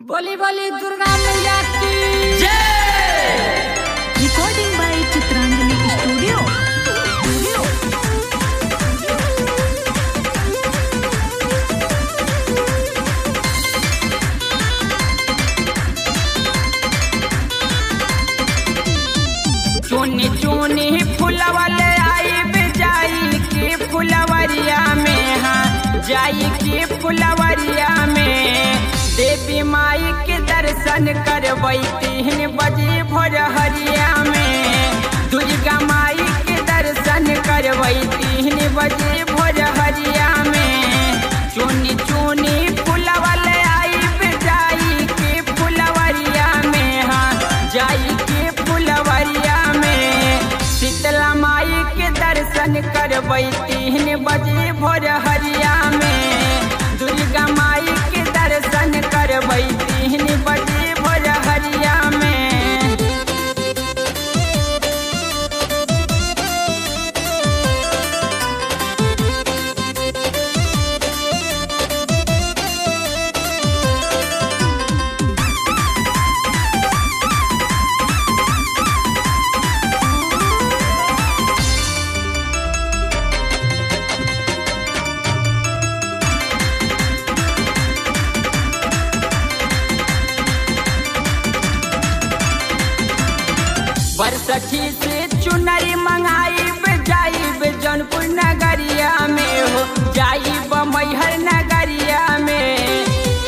बोली बोली दुर्गा मैया की recording by Chitrangani Studio. Studio. चुनी चुनी फुलवले आई जाई के फुलवरिया में हाँ जाई के फुलवरिया में देवी माई के दर्शन करबै तीन बजे भोर हरिया में दुर्गा माई के दर्शन करबै तीन बजे भोर हरिया में चुनी चुनी फुलवले आई जाई के फुलवरिया में हाँ जाई के फुलवरिया में शीतला माई के दर्शन करबै तीन बजे भोर हरिया में दुर्गा माई के दर्शन करबै तीन बजे भोर हरिया में बरसठी से चुनरी मंगाइब जाइब जौनपुर नगरिया में हो जाइब मैहर नगरिया में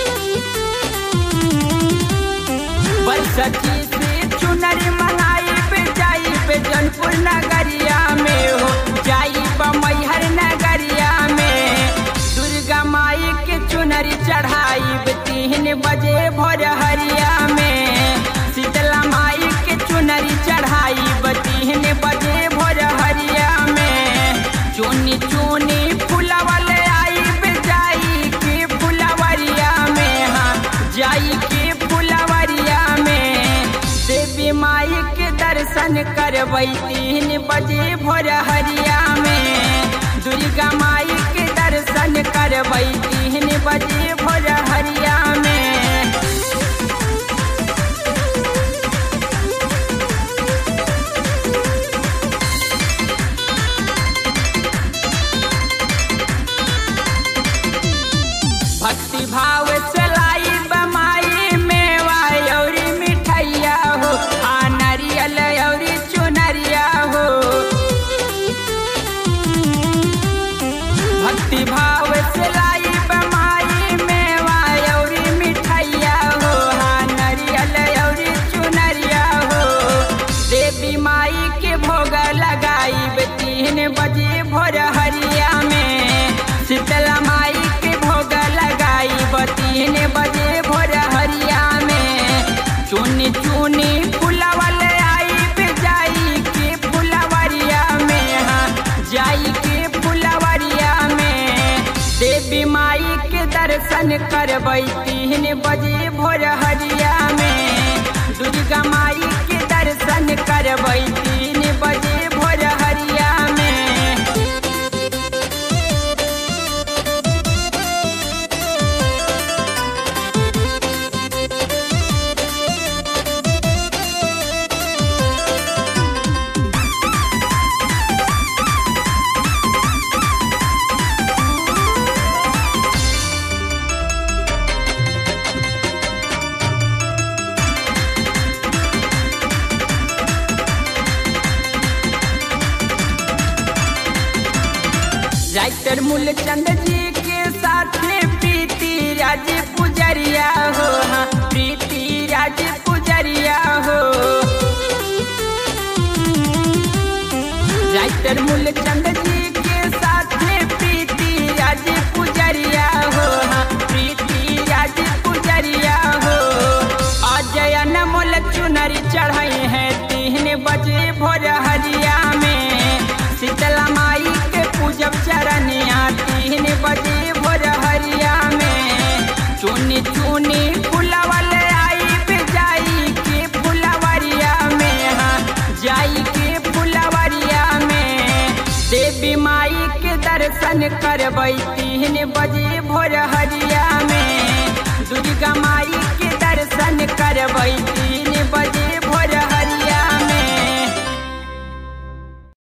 बरसठी से चुनरी मंगाइब जाइब जौनपुर नगरिया में हो जाइब मैहर नगरिया में दुर्गा माई के चुनरी चढ़ाइब तीन बजे भोर हरिया में शीतला माई के चुनरी चढ़ाइब तीन बजे भोर हरिया में चुनी चुनी फुलवले आइब जाई के फुलवरिया में हाँ जाई के फुलवरिया में देवी माई के दर्शन करबै तीन बजे भोर हरिया में दुर्गा माई के दर्शन करबै तीन बजे भोर हरिया में भक्ति भाव चलाई बमाई मेवा औरी मिठैया हो आ नारियल औरी चुनरिया हो भक्ति भाव चलाई बमाई मेवा औरी मिठैया हो आ नारियल औरी चुनरिया हो देवी माई के भोग लगाई तीन बजे भोर हरिया में शीतला माई के भोग लगाई तीन बजे भोर हरिया में चुनी चुनी फुलवल आई जाई के फुलवरिया में हाँ जाई के फुलवरिया में देवी माई के दर्शन करबै तीन बजे भोर हरिया में दुर्गा माई के दर्शन करबै तीन बजे भोर हरिया में राइटर मूलचंद जी के साथ प्रीति राज पुजरिया हो हाँ प्रीति राज पुजरिया हो राइटर मूलचंद जी के साथ प्रीति राज पुजरिया हो हाँ प्रीति राज पुजरिया हो अजय अनमोल चुनरी चढ़ाई है तीन बजे भोर हरिया में शीतला माई के पूजब चरनिया तीन बजे भोर हरिया में चुनी चुनी फुलवल आई जाई के फुलवरिया में हाँ जाई के फुलवरिया में देवी माई के दर्शन करबै तीन बजे भोर हरिया